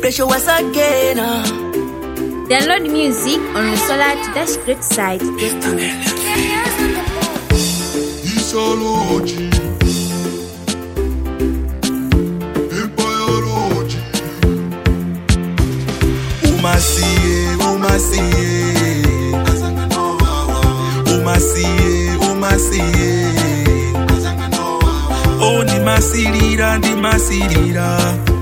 special once again. uh. Download music on the Solar Dash Great site. Isology. Empirology. Umasiye, umasiye. Umasiye, umasiye. Oh, ndimasirira, ndimasirira.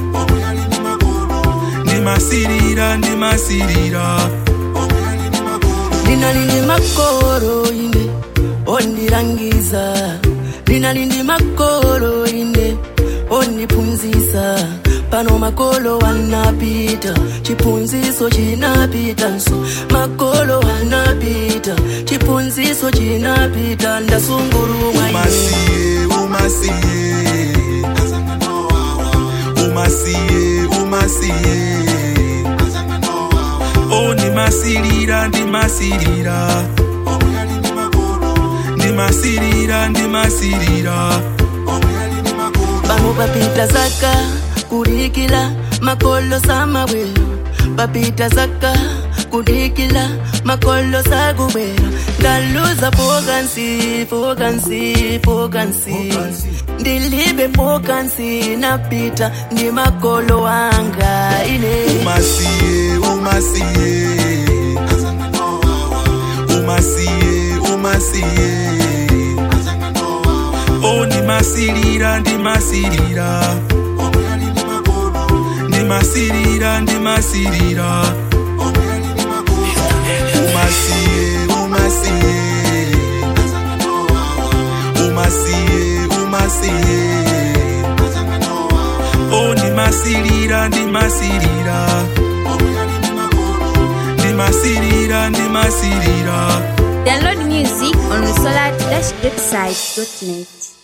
Ndimasirira, ndimasirira. Lina lindi makoro ine ondirangiza lina lindi makoro ine ondiphunzisa pano makolo anapita chiphunziso chinapita nso makolo anapita chiphunziso chinapita ndasungulumwa ine umasiye umasiye umasiye umasiye oh ndimasirira ndimasirira ndimasirira ndimasirira pano papita zaka kudikila makolo samabwera papita zaka kudikila makolo sakubwera ndaluza pokansi pokansi pokansi ndilibe pokansi napita ndi makolo wanga ine umasiye umasiye umasiye umasiye oh ndimasirira ndimasirira ndimasirira ndimasirira umasiye umasiye umasiye umasiye oh ndimasirira ndimasirira ndimasirira ndimasirira Download music on the Solar Dash Great site.